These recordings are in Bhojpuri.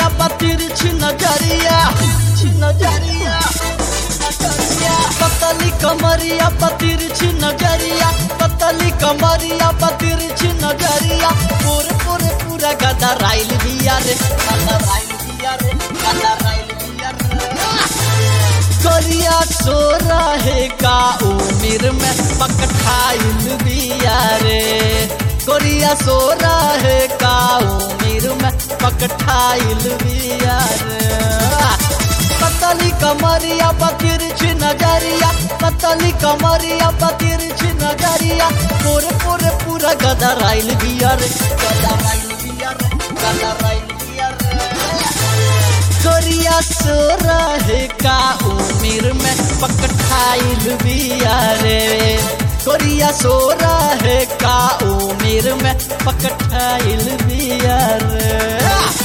कमरिया बतिर छिन नजरिया छिन नजरिया नजरिया पतली कमरिया बतिर छिन नजरिया पतली कमरिया बतिर छिन नजरिया पूरे पूरे पूरा गदा राइल बिया रे गदा राइल बिया रे गदा राइल बिया रे करिया सो रहे का उमिर में पकठाइल बिया रे कोरिया सो रहे का उमिर में पकठाइल बिया रे पतली कमरिया बतिर छी नजरिया पतली कमरिया बतिर छी नजरिया पूरे पूरे पूरा गदा राइल बिया रे गदा राइल बिया रे गदा राइल बिया रे कोरिया सो रहे का उमिर में पकठाइल बिया रे कोरिया सो रहे का उमिर में पकठाइल बिया रे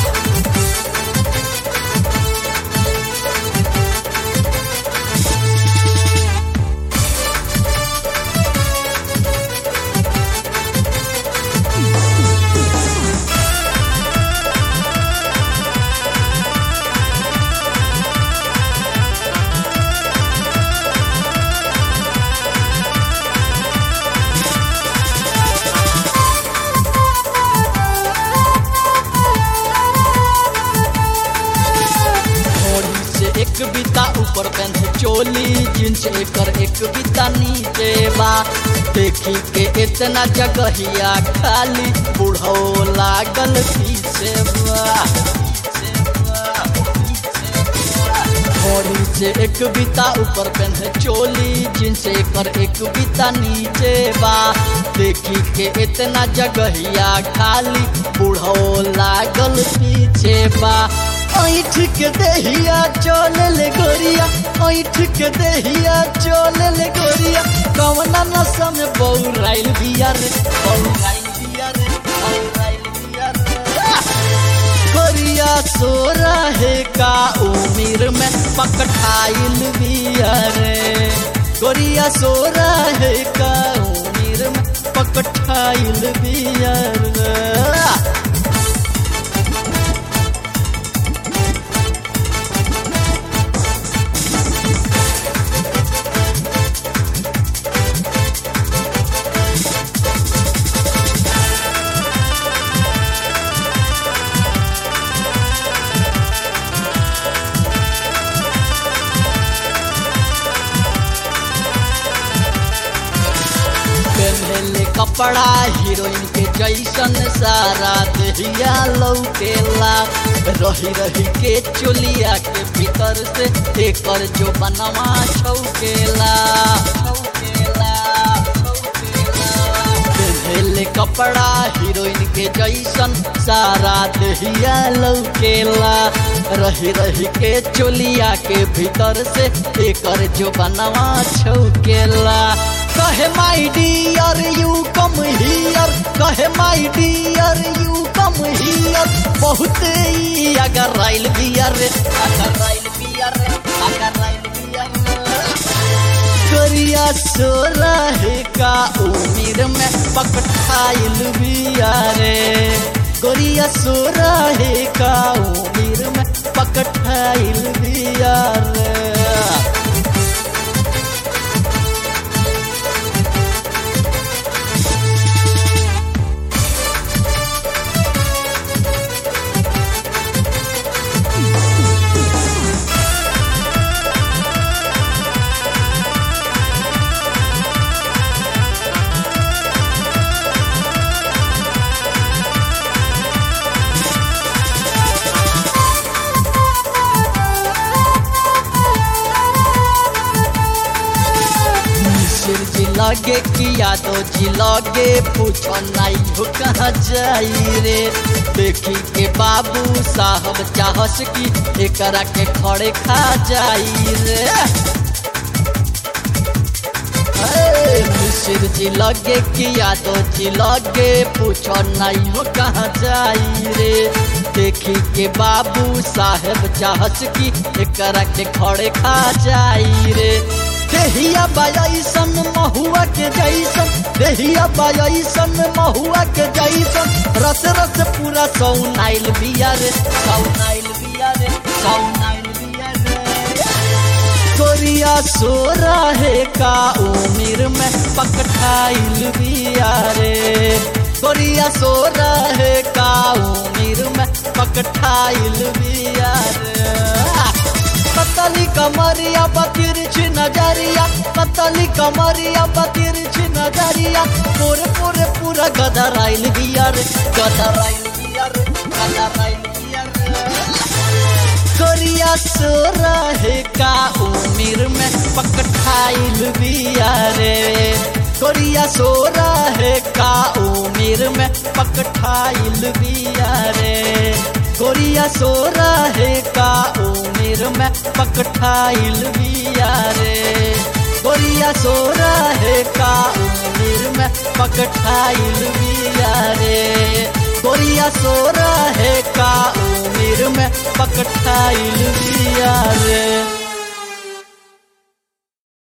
घोड़ी से एक बीता ऊपर पेंथ चोली जींस एकर एक बीता नीचे बा देखी के इतना जगहिया खाली बुढ़ो लागल पीछे बा घोड़ी से एक बीता ऊपर पेंथ चोली जींस एकर एक बीता नीचे बा देखी के इतना जगहिया खाली बुढ़ो लागल पीछे बा ऐठ के देहिया चल ले गोरिया ऐठ के देहिया चल ले गोरिया कवना नशा में बौराइल बिया रे बौराइल बिया रे बौराइल बिया रे गोरिया सो रहे का उमिर में पकठाइल बिया रे गोरिया सो रहे का उमिर में पकठाइल बिया रे पहले कपड़ा हीरोइन के जैसन सारा देहिया लौकेला रही रही के चोलिया के भीतर से एकर जो बनवा छौकेला छौकेला पहले कपड़ा हीरोइन के जैसन सारा देहिया लौकेला रही रही के चोलिया के भीतर से एकर जो बनवा छौकेला कहे my dear you come here कहे my dear you come here बहुत ही अगर राइल बियर रे अगर राइल बियर रे अगर राइल बियर करिया सो रहे का उमिर में पकठाइल बिया रे गोरिया सो रहे का उमिर में पकठाइल बिया रे मिसिर जी लगे किया तो जी लगे पूछो नहीं हो कहाँ जाई रे देखी के बाबू साहब चाहस की एकरा के खड़े खा जाई रे अरे, मिसिर जी लगे किया तो जी लगे पूछो नहीं हो कहाँ जाई रे देखी के बाबू साहेब चाहस की एकरा के खड़े खा जाई रे देहिया बायसन महुआ के जैसन देहिया बायसन महुआ के जैसन रस रस पूरा सौनाइल बिया रे सौनाइल पकौनाइल बिया रे गोरिया सो रहे का उमिर में पकठाइल बिया रे गोरिया सो रहे का उमिर में पकठाइल बिया रे पतली कमरिया बतिरछी नजरिया पतली कमरिया बतिरछी नजरिया पूरे पूरे पूरा गदराइल बिया रे गदराइल बिया रे गदराइल बिया रे गोरिया सो रहे का उमिर में पकठाइल बिया रे गोरिया सो रहे का उमिर में पकठाइल बिया रे गोरिया सो रहे का उमिर में पकठाइल बिया रे गोरिया सो रहे का उमिर में पकठाइल बिया रे गोरिया सो रहे का उमिर में पकठाइल बिया रे